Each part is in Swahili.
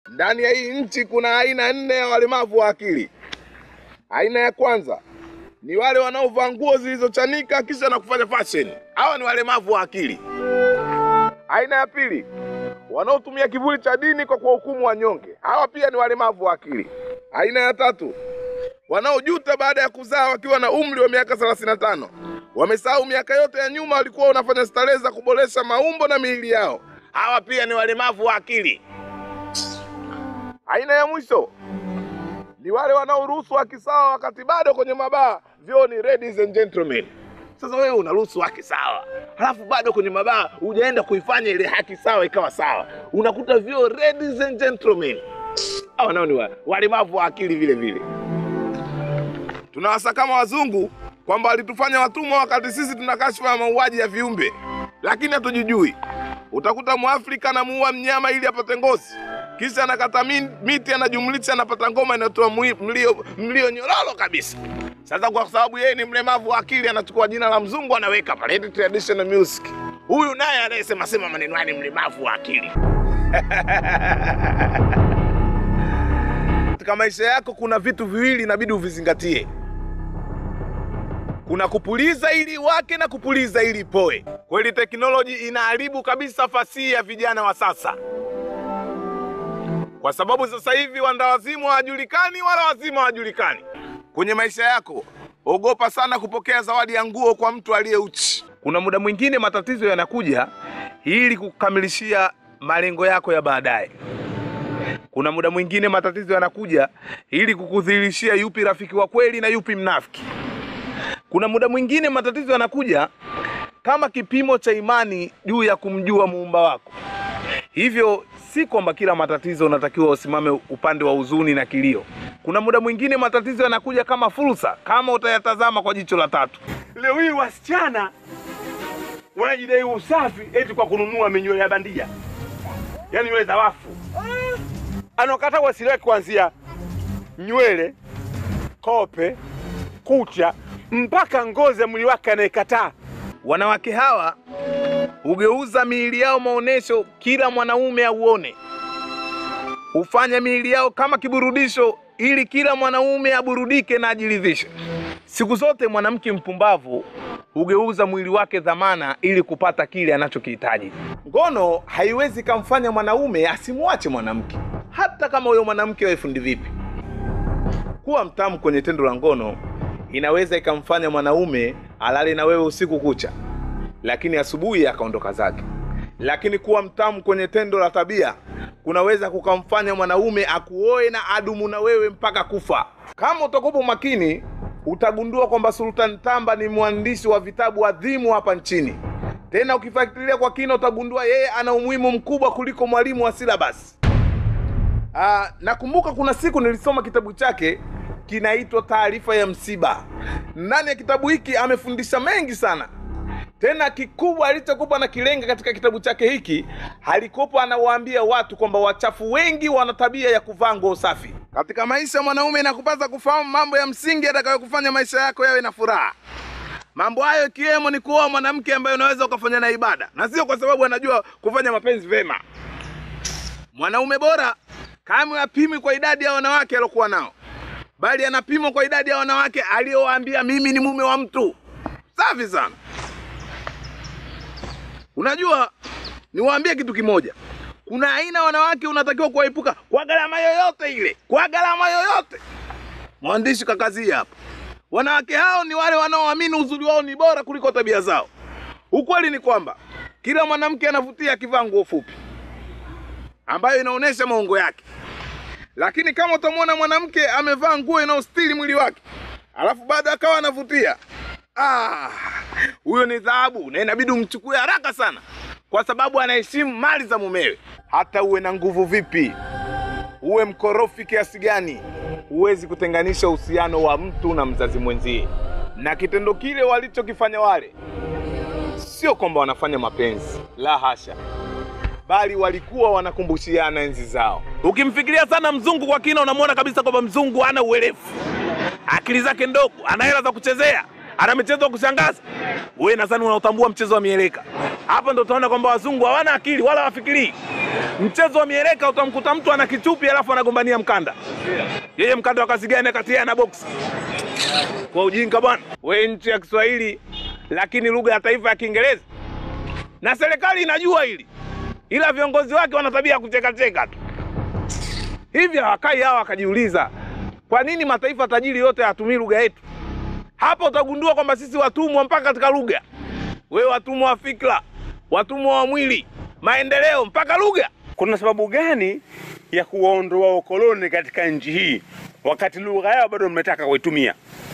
ndani ya hii nchi kuna aina nne ya walemavu wa akili. Aina ya kwanza ni wale wanaovaa nguo zilizochanika kisha na kufanya fashion. Hawa ni walemavu wa akili. Aina ya pili, wanaotumia kivuli cha dini kwa kuwahukumu wanyonge. Hawa pia ni walemavu wa akili. Aina ya tatu, wanaojuta baada ya kuzaa wakiwa na umri wa miaka 35. Wamesahau miaka yote ya nyuma walikuwa wanafanya starehe za kuboresha maumbo na miili yao. Hawa pia ni walemavu wa akili. Aina ya mwisho ni wale wanaoruhusu haki sawa wakati bado kwenye mabaa vyoo ni ladies and gentlemen. Sasa wewe unaruhusu haki sawa, halafu bado kwenye mabaa hujaenda kuifanya ile haki sawa ikawa sawa, unakuta vyoo ladies and gentlemen. Hawa nao ni wa- walemavu wa akili vile vile. Tunawasakama wazungu kwamba walitufanya watumwa wakati sisi tuna kashfa ya mauaji ya viumbe, lakini hatujijui. Utakuta Mwafrika anamuua mnyama ili apate ngozi, kisha anakata mi- miti, anajumlisha, anapata ngoma inayotoa mwi- mlio, mlio nyororo kabisa. Sasa kwa sababu yeye ni mlemavu wa akili, anachukua jina la mzungu anaweka pale, eti traditional music. Huyu naye anayesema sema maneno haya ni mlemavu wa akili. Katika maisha yako kuna vitu viwili inabidi uvizingatie kuna kupuliza ili wake na kupuliza ili poe. Kweli teknoloji inaharibu kabisa fasihi ya vijana wa sasa, kwa sababu sasa hivi wandawazimu hawajulikani wala wazima hawajulikani. Kwenye maisha yako, ogopa sana kupokea zawadi ya nguo kwa mtu aliye uchi. Kuna muda mwingine matatizo yanakuja ili kukamilishia malengo yako ya baadaye. Kuna muda mwingine matatizo yanakuja ili kukudhihirishia yupi rafiki wa kweli na yupi mnafiki. Kuna muda mwingine matatizo yanakuja kama kipimo cha imani juu ya kumjua muumba wako. Hivyo si kwamba kila matatizo unatakiwa usimame upande wa huzuni na kilio. Kuna muda mwingine matatizo yanakuja kama fursa, kama utayatazama kwa jicho la tatu. Leo hii wasichana wanajidai usafi eti kwa kununua minywele ya bandia, yaani nywele za wafu. Anakata wasiliwake kuanzia nywele, kope, kucha mpaka ngozi ya mwili wake anayekataa. Wanawake hawa hugeuza miili yao maonesho, kila mwanaume auone. Hufanya miili yao kama kiburudisho, ili kila mwanaume aburudike na ajiridhishe. Siku zote mwanamke mpumbavu hugeuza mwili wake dhamana ili kupata kile anachokihitaji. Ngono haiwezi kamfanya mwanaume asimwache mwanamke, hata kama huyo mwanamke awe fundi vipi. Kuwa mtamu kwenye tendo la ngono inaweza ikamfanya mwanaume alale na wewe usiku kucha, lakini asubuhi akaondoka zake. Lakini kuwa mtamu kwenye tendo la tabia kunaweza kukamfanya mwanaume akuoe na adumu na wewe mpaka kufa. Kama utakuwa makini, utagundua kwamba Sultan Tamba ni mwandishi wa vitabu adhimu hapa nchini. Tena ukifuatilia kwa kina, utagundua yeye ana umuhimu mkubwa kuliko mwalimu wa silabasi. Ah, nakumbuka kuna siku nilisoma kitabu chake kinaitwa Taarifa ya Msiba. Ndani ya kitabu hiki amefundisha mengi sana. Tena kikubwa alichokupa na kilenga katika kitabu chake hiki, alikopa anawaambia watu kwamba wachafu wengi wana tabia ya kuvaa nguo safi. Katika maisha mwanaume, inakupasa kufahamu mambo ya msingi yatakayokufanya maisha yako yawe na furaha. Mambo hayo ikiwemo ni kuoa mwanamke ambaye unaweza ukafanya na ibada, na sio kwa sababu anajua kufanya mapenzi vema. Mwanaume bora kamwe apimwi kwa idadi ya wanawake aliokuwa nao, bali anapimwa kwa idadi ya wanawake aliyowaambia mimi ni mume wa mtu. Safi sana. Unajua, niwaambie kitu kimoja, kuna aina ya wanawake unatakiwa kuwaepuka kwa gharama yoyote ile, kwa gharama yoyote. Mwandishi kakazia hapa, wanawake hao ni wale wanaoamini uzuri wao ni bora kuliko tabia zao. Ukweli ni kwamba kila mwanamke anavutia akivaa nguo fupi ambayo inaonyesha maungo yake, lakini kama utamwona mwanamke amevaa nguo inayostiri mwili wake alafu baada akawa anavutia, ah, huyo ni dhahabu na inabidi umchukue haraka sana, kwa sababu anaheshimu mali za mumewe. Hata uwe na nguvu vipi, uwe mkorofi kiasi gani, huwezi kutenganisha uhusiano wa mtu na mzazi mwenzie. Na kitendo kile walichokifanya wale, sio kwamba wanafanya mapenzi, la hasha, bali walikuwa wanakumbushiana enzi zao. Ukimfikiria sana mzungu kwa kina, unamwona kabisa kwamba mzungu hana uelefu, akili zake ndogo, ana hela za kuchezea, ana michezo ya kushangaza. Wewe nadhani unautambua mchezo wa mieleka. Hapa ndo utaona kwamba wazungu hawana akili wala wafikirii. Mchezo wa mieleka utamkuta mtu ana kichupi alafu anagombania mkanda. Yeye mkanda wa kazi gani akatia na box? Kwa ujinga bwana. We nchi ya Kiswahili lakini lugha ya taifa ya Kiingereza. Na serikali inajua hili. Ila viongozi wake wana tabia ya kucheka cheka tu. Hivi hawakai hawa wakajiuliza kwa nini mataifa tajiri yote hayatumii lugha yetu? Hapo utagundua kwamba sisi watumwa mpaka katika lugha. We watumwa wa fikra, watumwa wa mwili, maendeleo mpaka lugha. Kuna sababu gani ya kuwaondoa ukoloni katika nchi hii wakati lugha yao bado mmetaka kuitumia?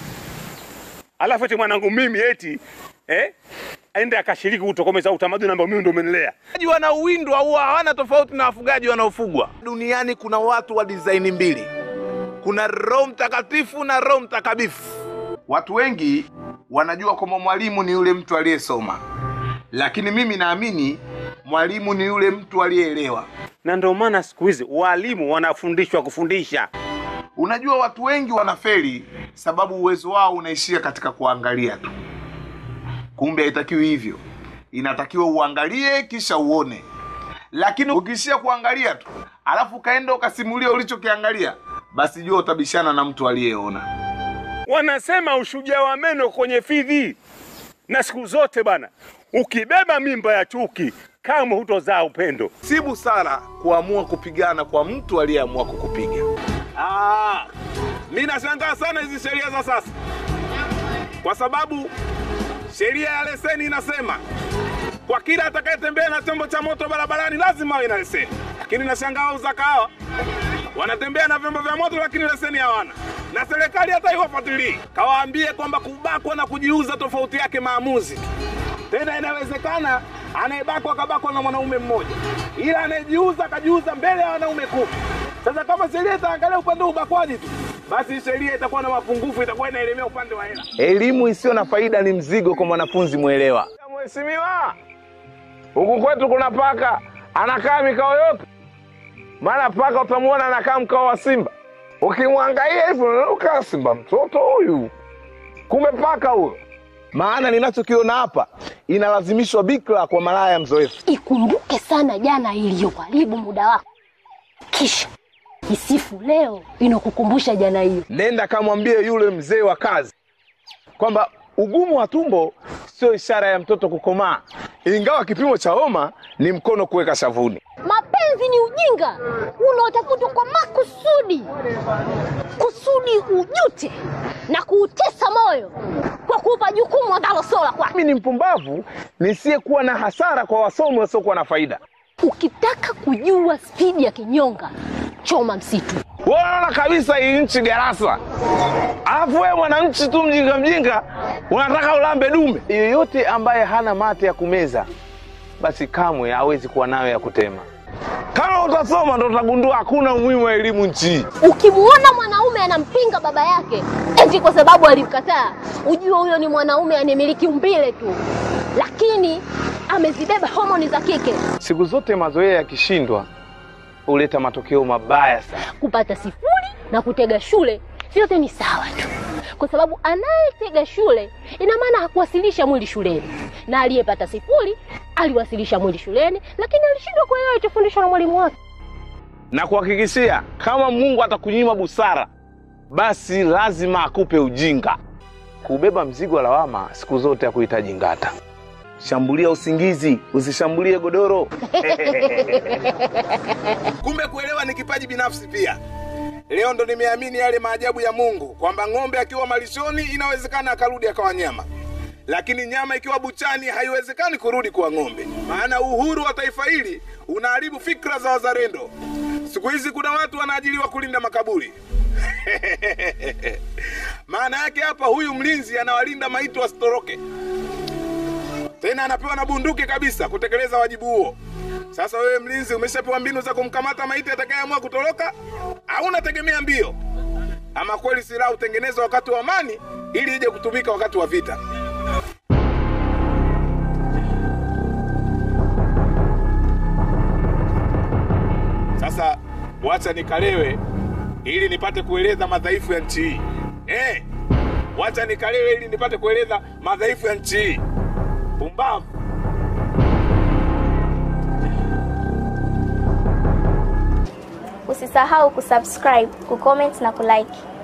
Alafu eti mwanangu mimi eti eh, aende akashiriki kutokomeza utamaduni ambao mimi ndo umenilea. Wafugaji wanaowindwa huwa hawana tofauti na wafugaji wanaofugwa. Duniani kuna watu wa dizaini mbili, kuna Roho Mtakatifu na Roho Mtakabifu. Watu wengi wanajua kwamba mwalimu ni yule mtu aliyesoma, lakini mimi naamini mwalimu ni yule mtu aliyeelewa. Na ndio maana siku hizi walimu wanafundishwa kufundisha. Unajua, watu wengi wanafeli sababu uwezo wao unaishia katika kuangalia tu. Kumbe haitakiwi hivyo, inatakiwa uangalie kisha uone. Lakini ukiishia kuangalia tu alafu ukaenda ukasimulia ulichokiangalia, basi jua utabishana na mtu aliyeona. Wanasema ushujaa wa meno kwenye fidhi, na siku zote bana, ukibeba mimba ya chuki kamwe hutozaa upendo. Si busara kuamua kupigana kwa mtu aliyeamua kukupiga. Ah, mi nashangaa sana hizi sheria za sasa, kwa sababu sheria ya leseni inasema kwa kila atakayetembea na chombo cha moto barabarani lazima awe na leseni, lakini nashangaa wauza kahawa wanatembea na vyombo vya moto lakini leseni hawana, na serikali hata iwafuatilii. Kawaambie kwamba kubakwa na kujiuza tofauti yake maamuzi tu. Tena inawezekana anayebakwa akabakwa na mwanaume mmoja, ila anayejiuza akajiuza mbele ya wanaume kumi. Sasa kama sheria itaangalia upande wa ubakwaji tu, basi sheria itakuwa na mapungufu, itakuwa inaelemea upande wa hela. Elimu isiyo na faida ni mzigo kwa mwanafunzi mwelewa. Mheshimiwa, huku kwetu kuna paka anakaa mikao yote, maana paka utamwona anakaa mkao wa simba, ukimwangalia hivyo unakaa simba mtoto huyu, kumbe paka huyo. Maana ninachokiona hapa inalazimishwa bikra kwa malaya mzoefu. Ikumbuke sana jana iliyoharibu muda wako, kisha isifu leo inakukumbusha jana hiyo. Nenda kamwambie yule mzee wa kazi kwamba ugumu wa tumbo sio ishara ya mtoto kukomaa, ingawa kipimo cha homa ni mkono kuweka shavuni. Mapenzi ni ujinga unaotafutwa kwa makusudi, kusudi ujute na kuutesa moyo kwa kuupa jukumu ambalo sio la kwako. Mimi ni mpumbavu nisiyekuwa na hasara kwa wasomi wasiokuwa na faida. Ukitaka kujua spidi ya kinyonga, choma msitu. Wewe unaona kabisa hii nchi darasa, alafu wewe mwananchi tu mjinga mjinga unataka ulambe dume. Yeyote ambaye hana mate ya kumeza, basi kamwe hawezi kuwa nayo ya kutema. Kama utasoma ndo utagundua hakuna umuhimu wa elimu nchi hii. Ukimwona mwanaume anampinga baba yake eti kwa sababu alimkataa, ujue huyo ni mwanaume anayemiliki umbile tu, lakini amezibeba homoni za kike. Siku zote mazoea yakishindwa huleta matokeo mabaya sana. Kupata sifuri na kutega shule vyote ni sawa tu, kwa sababu anayetega shule ina maana hakuwasilisha mwili shuleni, na aliyepata sifuri aliwasilisha mwili shuleni, lakini alishindwa kuelewa alichofundishwa na mwalimu wake. na kuhakikishia kama Mungu atakunyima busara, basi lazima akupe ujinga. Kubeba mzigo wa lawama siku zote hakuhitaji ngata. Shambulia usingizi, usishambulie godoro. Kumbe kuelewa ni kipaji binafsi pia. Leo ndo nimeamini yale maajabu ya Mungu kwamba ng'ombe akiwa malishoni inawezekana akarudi akawa nyama, lakini nyama ikiwa buchani haiwezekani kurudi kuwa ng'ombe. Maana uhuru wa taifa hili unaharibu fikra za wazalendo. Siku hizi kuna watu wanaajiriwa kulinda makaburi. Maana yake hapa, huyu mlinzi anawalinda maiti wasitoroke, tena anapewa na bunduki kabisa kutekeleza wajibu huo. Sasa wewe mlinzi, umeshapewa mbinu za kumkamata maiti atakayeamua kutoroka, au unategemea mbio? Ama kweli silaha hutengenezwa wakati wa amani ili ije kutumika wakati wa vita. Sasa wacha nikalewe ili nipate kueleza madhaifu ya nchi hii. Eh, wacha nikalewe ili nipate kueleza madhaifu ya nchi hii. Pumbavu. Usisahau kusubscribe, kucomment na kulike.